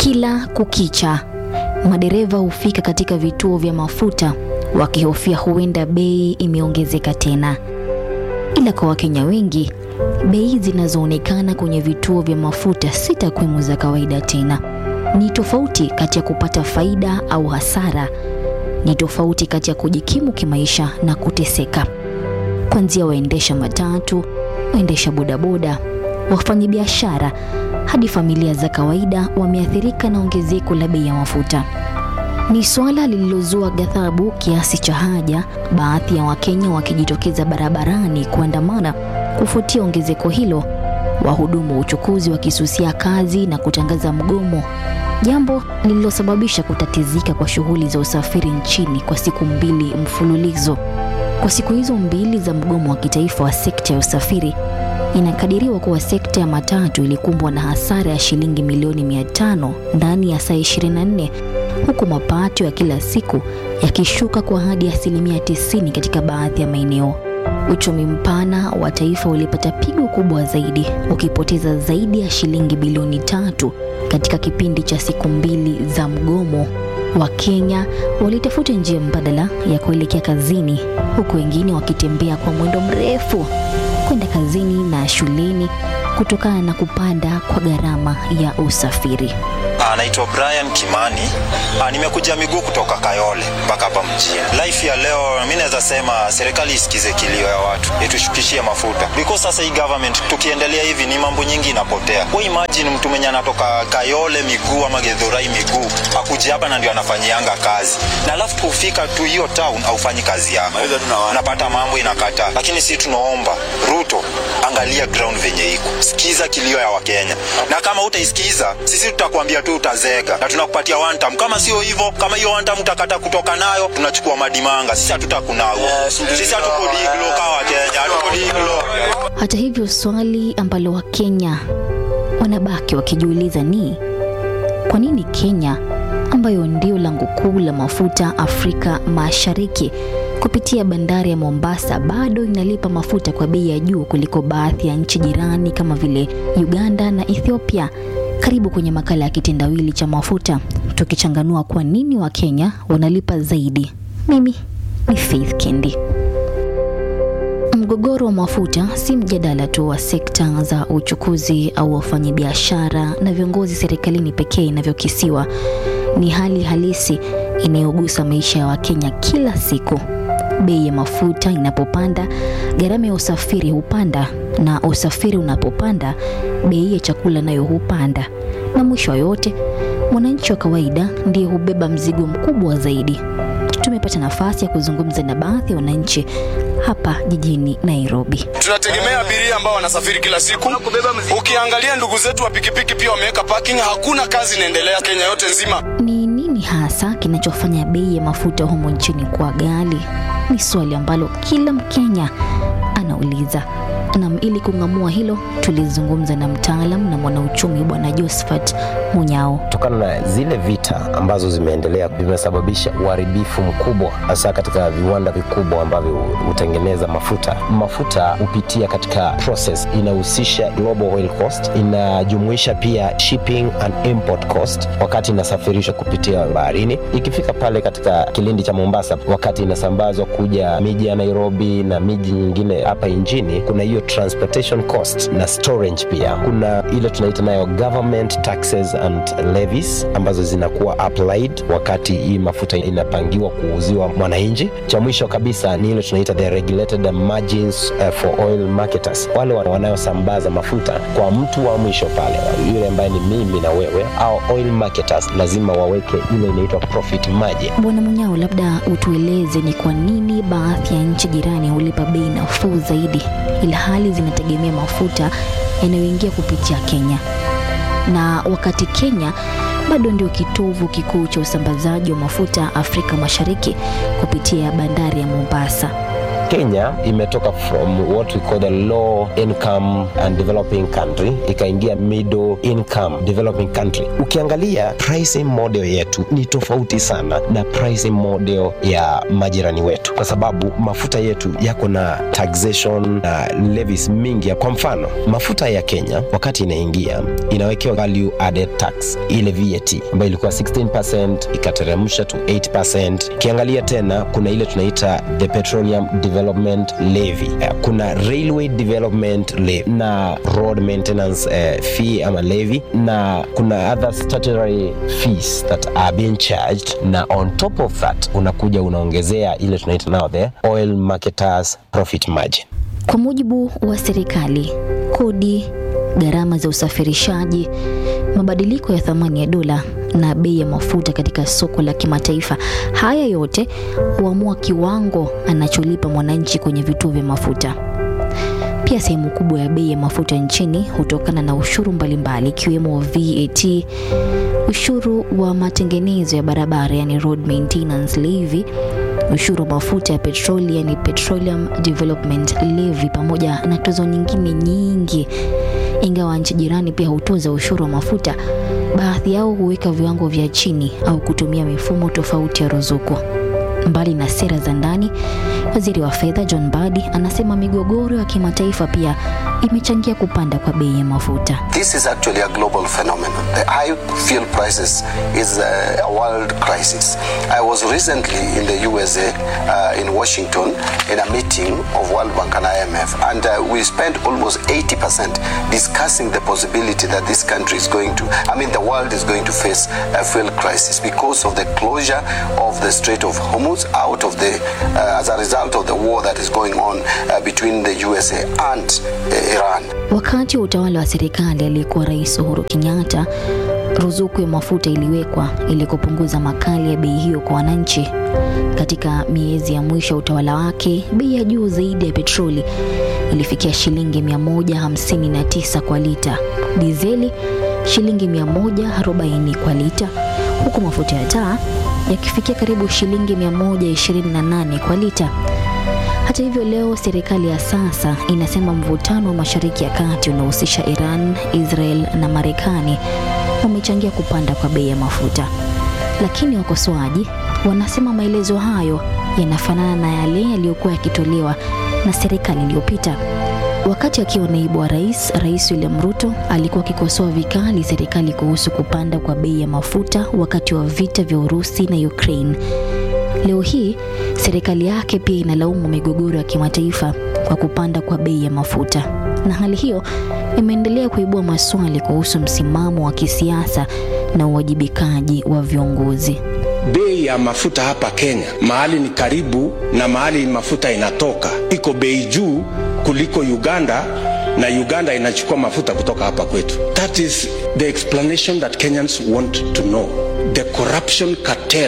Kila kukicha, madereva hufika katika vituo vya mafuta wakihofia huenda bei imeongezeka tena. Ila kwa Wakenya wengi, bei zinazoonekana kwenye vituo vya mafuta si takwimu za kawaida tena. Ni tofauti kati ya kupata faida au hasara. Ni tofauti kati ya kujikimu kimaisha na kuteseka. Kuanzia waendesha matatu, waendesha bodaboda, wafanyabiashara hadi familia za kawaida wameathirika na ongezeko la bei ya mafuta. Ni suala lililozua ghadhabu kiasi cha haja, baadhi ya Wakenya wakijitokeza barabarani kuandamana kufuatia ongezeko hilo, wahudumu wa uchukuzi wakisusia kazi na kutangaza mgomo, jambo lililosababisha kutatizika kwa shughuli za usafiri nchini kwa siku mbili mfululizo. Kwa siku hizo mbili za mgomo wa kitaifa wa sekta ya usafiri, inakadiriwa kuwa sekta ya matatu ilikumbwa na hasara ya shilingi milioni 500 ndani ya saa 24 huku mapato ya kila siku yakishuka kwa hadi asilimia 90 katika baadhi ya maeneo. Uchumi mpana wa taifa ulipata pigo kubwa zaidi, ukipoteza zaidi ya shilingi bilioni tatu katika kipindi cha siku mbili za mgomo. Wakenya walitafuta njia mbadala ya kuelekea kazini, huku wengine wakitembea kwa mwendo mrefu kwenda kazini na shuleni kutokana na kupanda kwa gharama ya usafiri. Anaitwa Brian Kimani. Ah, nimekuja miguu kutoka Kayole mpaka hapa mjini. Life ya leo mimi naweza sema serikali isikize kilio ya watu, itushukishie mafuta. Because sasa hii government tukiendelea hivi ni mambo nyingi inapotea. Wewe imagine mtu mwenye anatoka Kayole miguu ama Githurai miguu akuje hapa na ndio anafanyianga kazi. Na alafu tufika tu hiyo town aufanyi kazi yako. Unapata mambo inakata. Lakini sisi tunaomba Ruto angalia ground venye iko. Sikiza kilio ya Wakenya. Na kama utaisikiza sisi tutakwambia tu utazeeka na tunakupatia one time. Kama sio hivyo, kama hiyo one time utakata kutoka nayo, tunachukua madimanga. Sisi hatutakunao. Sisi hatuko diglo kama Wakenya, hatuko diglo. Hata hivyo, swali ambalo Wakenya wanabaki wakijiuliza ni kwa nini Kenya ambayo ndio lango kuu la mafuta Afrika Mashariki kupitia bandari ya Mombasa bado inalipa mafuta kwa bei ya juu kuliko baadhi ya nchi jirani kama vile Uganda na Ethiopia. Karibu kwenye makala ya kitendawili cha mafuta, tukichanganua kwa nini Wakenya wanalipa zaidi. Mimi ni Faith Kendi. Mgogoro wa mafuta si mjadala tu wa sekta za uchukuzi au wafanyabiashara na viongozi serikalini pekee inavyokisiwa. Ni hali halisi inayogusa maisha ya Wakenya kila siku. Bei ya mafuta inapopanda, gharama ya usafiri hupanda, na usafiri unapopanda, bei ya chakula nayo hupanda, na mwisho wa yote, mwananchi wa kawaida ndiye hubeba mzigo mkubwa zaidi. Tumepata nafasi ya kuzungumza na baadhi ya wananchi hapa jijini Nairobi. Tunategemea abiria ambao wanasafiri kila siku. Ukiangalia ndugu zetu wa pikipiki pia wameweka parking, hakuna kazi inaendelea Kenya yote nzima. Ni nini hasa kinachofanya bei ya mafuta humu nchini kuwa ghali? Ni swali ambalo kila Mkenya anauliza. Nam, ili kung'amua hilo, tulizungumza na mtaalam na mwanauchumi Bwana Josephat Munyao. kutokana na zile vita ambazo zimeendelea vimesababisha uharibifu mkubwa hasa katika viwanda vikubwa ambavyo hutengeneza mafuta. Mafuta hupitia katika process inahusisha global oil cost, inajumuisha pia shipping and import cost wakati inasafirishwa kupitia baharini. Ikifika pale katika kilindi cha Mombasa, wakati inasambazwa kuja miji ya Nairobi na miji nyingine hapa nchini, kuna hiyo transportation cost na storage pia. Kuna ile tunaita nayo government taxes and levies ambazo zinakuwa applied wakati hii mafuta inapangiwa kuuziwa mwananchi. Cha mwisho kabisa ni ile tunaita the regulated margins uh, for oil marketers, wale wana- wanaosambaza mafuta kwa mtu wa mwisho pale, yule ambaye ni mimi na wewe, au oil marketers lazima waweke ile inaitwa profit margin. Bwana Munyao, labda utueleze ni kwa nini baadhi ya nchi jirani hulipa bei nafuu zaidi ila hali zinategemea mafuta yanayoingia kupitia Kenya, na wakati Kenya bado ndio kitovu kikuu cha usambazaji wa mafuta Afrika Mashariki kupitia bandari ya Mombasa. Kenya imetoka from what we call the low income and developing country ikaingia middle income developing country. Ukiangalia pricing model yetu ni tofauti sana na pricing model ya majirani wetu, kwa sababu mafuta yetu yako na taxation na levies mingi. Kwa mfano, mafuta ya Kenya wakati inaingia inawekewa value added tax, ile VAT ambayo ilikuwa 16% ikateremsha to 8%. Ukiangalia tena kuna ile tunaita the petroleum development levy, kuna railway development levy na road maintenance uh, fee ama levy, na kuna other statutory fees that are being charged, na on top of that unakuja unaongezea ile tunaita now the oil marketers profit margin. Kwa mujibu wa serikali, kodi, gharama za usafirishaji, mabadiliko ya thamani ya dola na bei ya mafuta katika soko la kimataifa, haya yote huamua kiwango anacholipa mwananchi kwenye vituo vya mafuta. Pia sehemu kubwa ya bei ya mafuta nchini hutokana na ushuru mbalimbali ikiwemo VAT, ushuru wa matengenezo ya barabara yani road maintenance levy, ushuru wa mafuta ya petroli yani petroleum development levy, pamoja na tozo nyingine nyingi. Ingawa nchi jirani pia hutoza ushuru wa mafuta, baadhi yao huweka viwango vya chini au kutumia mifumo tofauti ya ruzuku. Mbali na sera za ndani, waziri wa fedha John Mbadi anasema migogoro ya kimataifa pia imechangia kupanda kwa bei ya mafuta. This is actually a global phenomenon. The high fuel prices is a world crisis. I was recently in the USA, uh, in Washington, in a meeting of World Bank and IMF, and uh, we spent almost 80% discussing the possibility that this country is going to, I mean, the world is going to face a fuel crisis because of the closure of the Strait of Hormuz out of the, uh, as a result of the war that is going on uh, between the USA and uh, Iran. Wakati wa utawala wa serikali aliyekuwa Rais Uhuru Kenyatta, ruzuku ya mafuta iliwekwa ili kupunguza makali ya bei hiyo kwa wananchi. Katika miezi ya mwisho ya utawala wake, bei ya juu zaidi ya petroli ilifikia shilingi 159 kwa lita, dizeli shilingi 140 kwa lita, huku mafuta ya taa yakifikia karibu shilingi 128 kwa lita. Hata hivyo, leo serikali ya sasa inasema mvutano wa Mashariki ya Kati unaohusisha Iran, Israel na Marekani umechangia kupanda kwa bei ya mafuta, lakini wakosoaji wanasema maelezo hayo yanafanana na yale yaliyokuwa yakitolewa na serikali iliyopita. Wakati akiwa naibu wa rais, Rais William Ruto alikuwa akikosoa vikali serikali kuhusu kupanda kwa bei ya mafuta wakati wa vita vya Urusi na Ukraine. Leo hii serikali yake pia inalaumu migogoro ya kimataifa kwa kupanda kwa bei ya mafuta, na hali hiyo imeendelea kuibua maswali kuhusu msimamo wa kisiasa na uwajibikaji wa viongozi. Bei ya mafuta hapa Kenya, mahali ni karibu na mahali mafuta inatoka, iko bei juu kuliko Uganda, na Uganda inachukua mafuta kutoka hapa kwetu. That is the explanation that Kenyans want to know. The corruption cartel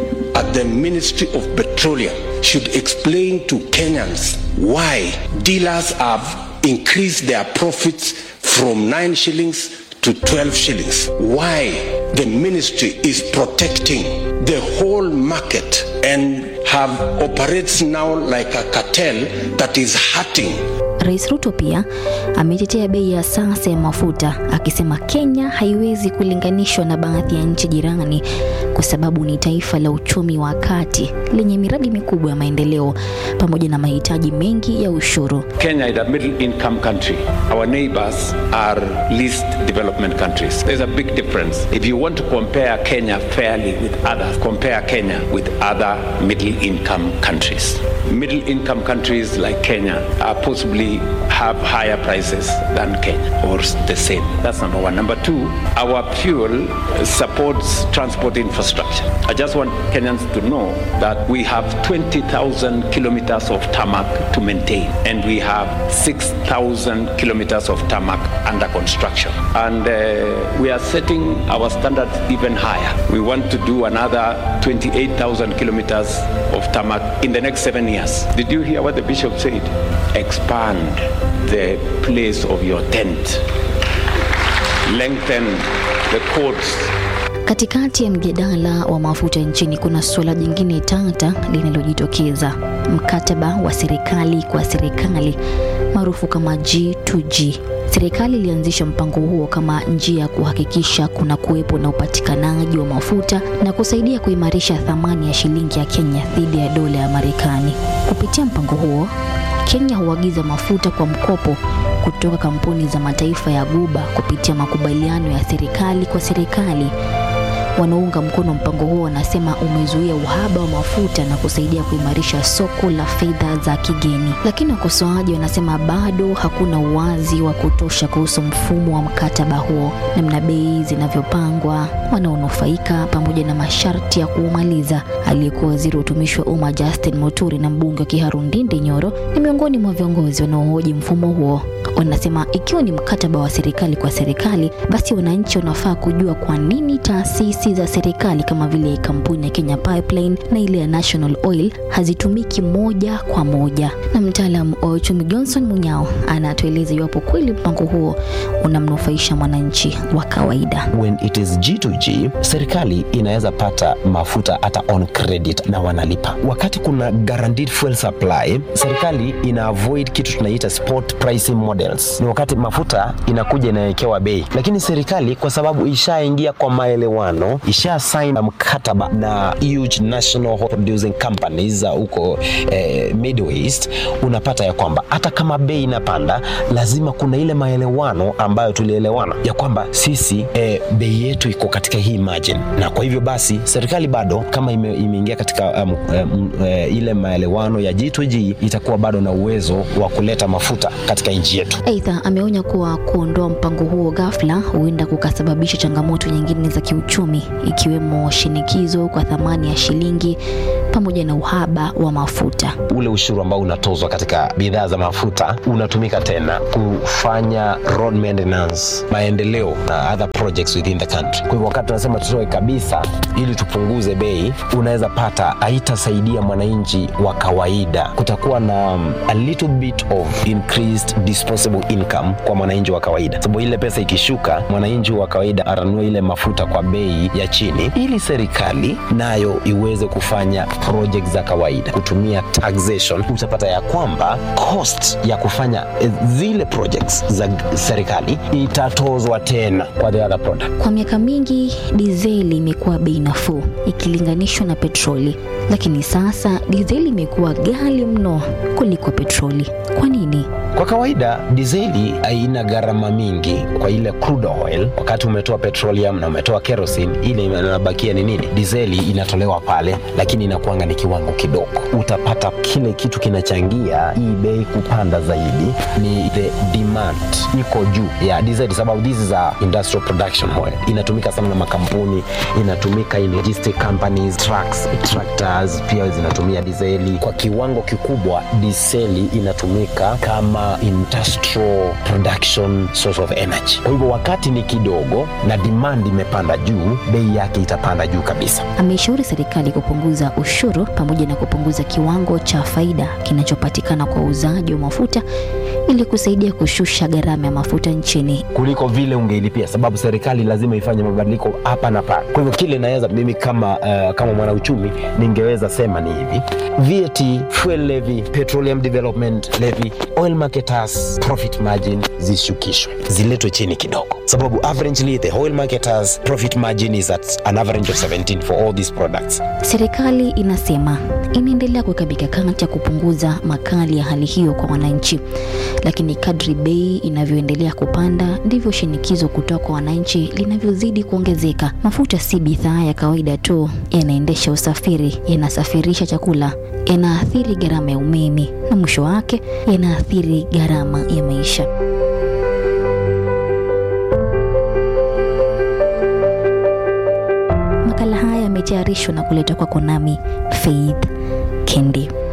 at the Ministry of Petroleum should explain to Kenyans why dealers have increased their profits from 9 shillings to 12 shillings. Why the ministry is protecting the whole market and have operates now like a cartel that is hurting Rais Ruto pia ametetea bei ya sasa ya mafuta akisema Kenya haiwezi kulinganishwa na baadhi ya nchi jirani kwa sababu ni taifa la uchumi wa kati lenye miradi mikubwa ya maendeleo pamoja na mahitaji mengi ya ushuru. Kenya is a middle income country. Our neighbors are least development countries. There's a big difference. If you want to compare Kenya fairly with others, compare Kenya with other middle income countries. Middle income countries like Kenya are possibly have higher prices than Kenya or the same. That's number one. Number two, our fuel supports transport infrastructure. I just want Kenyans to know that we have 20,000 kilometers of tarmac to maintain and we have 6,000 kilometers of tarmac under construction. And uh, we are setting our standards even higher. We want to do another 28,000 kilometers of tarmac in the next seven years. Did you hear what the bishop said? Expand the place of your tent. Lengthen the cords Katikati ya mjadala wa mafuta nchini kuna suala jingine tata linalojitokeza: mkataba wa serikali kwa serikali maarufu kama G2G. Serikali ilianzisha mpango huo kama njia ya kuhakikisha kuna kuwepo na upatikanaji wa mafuta na kusaidia kuimarisha thamani ya shilingi ya Kenya dhidi ya dola ya Marekani. Kupitia mpango huo, Kenya huagiza mafuta kwa mkopo kutoka kampuni za mataifa ya Guba kupitia makubaliano ya serikali kwa serikali. Wanaounga mkono mpango huo wanasema umezuia uhaba wa mafuta na kusaidia kuimarisha soko la fedha za kigeni, lakini wakosoaji wanasema bado hakuna uwazi wa kutosha kuhusu mfumo wa mkataba huo, namna bei zinavyopangwa, wanaonufaika, pamoja na masharti ya kuumaliza. Aliyekuwa waziri wa utumishi wa umma Justin Muturi na mbunge wa Kiharu Ndindi Nyoro ni miongoni mwa viongozi wanaohoji mfumo huo. Wanasema ikiwa ni mkataba wa serikali kwa serikali, basi wananchi wanafaa kujua kwa nini taasisi za serikali kama vile kampuni ya Kenya Pipeline na ile ya National Oil hazitumiki moja kwa moja. Na mtaalamu wa uchumi Johnson Munyao anatueleza iwapo kweli mpango huo unamnufaisha mwananchi wa kawaida. when it is G2G, serikali inaweza pata mafuta hata on credit na wanalipa. Wakati kuna guaranteed fuel supply, serikali ina avoid kitu tunaita spot pricing models. Ni wakati mafuta inakuja inawekewa bei, lakini serikali kwa sababu ishaingia kwa maelewano, isha sign mkataba na huge national oil producing companies za huko eh, Middle East, unapata ya kwamba hata kama bei inapanda, lazima kuna ile maelewano ambayo tulielewana ya kwamba sisi eh, bei yetu iko katika hii margin, na kwa hivyo basi serikali bado kama ime, imeingia katika um, um, uh, ile maelewano ya G2G itakuwa bado na uwezo wa kuleta mafuta katika nchi yetu. Aidha, ameonya kuwa kuondoa mpango huo ghafla huenda kukasababisha changamoto nyingine za kiuchumi ikiwemo shinikizo kwa thamani ya shilingi pamoja na uhaba wa mafuta. ule ushuru ambao unatozwa katika bidhaa za mafuta unatumika tena kufanya road maintenance, maendeleo na other projects within the country. Kwa hivyo wakati tunasema tutoe kabisa ili tupunguze bei, unaweza pata haitasaidia mwananchi wa kawaida. Kutakuwa na um, a little bit of increased disposable income kwa mwananchi wa kawaida, sababu ile pesa ikishuka, mwananchi wa kawaida atanunua ile mafuta kwa bei ya chini, ili serikali nayo iweze kufanya project za kawaida kutumia taxation. Utapata ya kwamba cost ya kufanya eh, zile projects za serikali itatozwa tena kwa the other product. Kwa miaka mingi dizeli imekuwa bei nafuu ikilinganishwa na petroli, lakini sasa dizeli imekuwa ghali mno kuliko petroli. Kwa nini? Kwa kawaida dizeli haina gharama mingi kwa ile crude oil. Wakati umetoa petroleum na umetoa kerosene, ile inabakia ni nini? Dizeli inatolewa pale, lakini inakuanga ni kiwango kidogo. Utapata kile kitu kinachangia hii bei kupanda zaidi ni the demand iko juu ya dizeli, sababu this is a industrial production oil. Inatumika sana na makampuni, inatumika in logistic companies, trucks, tractors pia zinatumia dizeli kwa kiwango kikubwa. Dizeli inatumika kama industrial production source of energy. Kwa hivyo wakati ni kidogo na demand imepanda juu, bei yake itapanda juu kabisa. Ameishauri serikali kupunguza ushuru pamoja na kupunguza kiwango cha faida kinachopatikana kwa uuzaji wa mafuta ili kusaidia kushusha gharama ya mafuta nchini. kuliko vile ungeilipia, sababu serikali lazima ifanye mabadiliko hapa na pale. Kwa hivyo kile naweza mimi kama uh, kama mwanauchumi ningeweza sema ni hivi: VAT, fuel levy, petroleum development levy, oil marketers profit margin zishukishwe, ziletwe chini kidogo, sababu averagely the oil marketers profit margin is at an average of 17 for all these products. Serikali inasema inaendelea kuweka mikakati ya kupunguza makali ya hali hiyo kwa wananchi, lakini kadri bei inavyoendelea kupanda ndivyo shinikizo kutoka kwa wananchi linavyozidi kuongezeka. Mafuta si bidhaa ya kawaida tu, yanaendesha usafiri, yanasafirisha chakula, yanaathiri gharama ya umeme na mwisho wake yanaathiri gharama ya maisha. Makala haya yametayarishwa na kuletwa kwako nami Faith Kendi.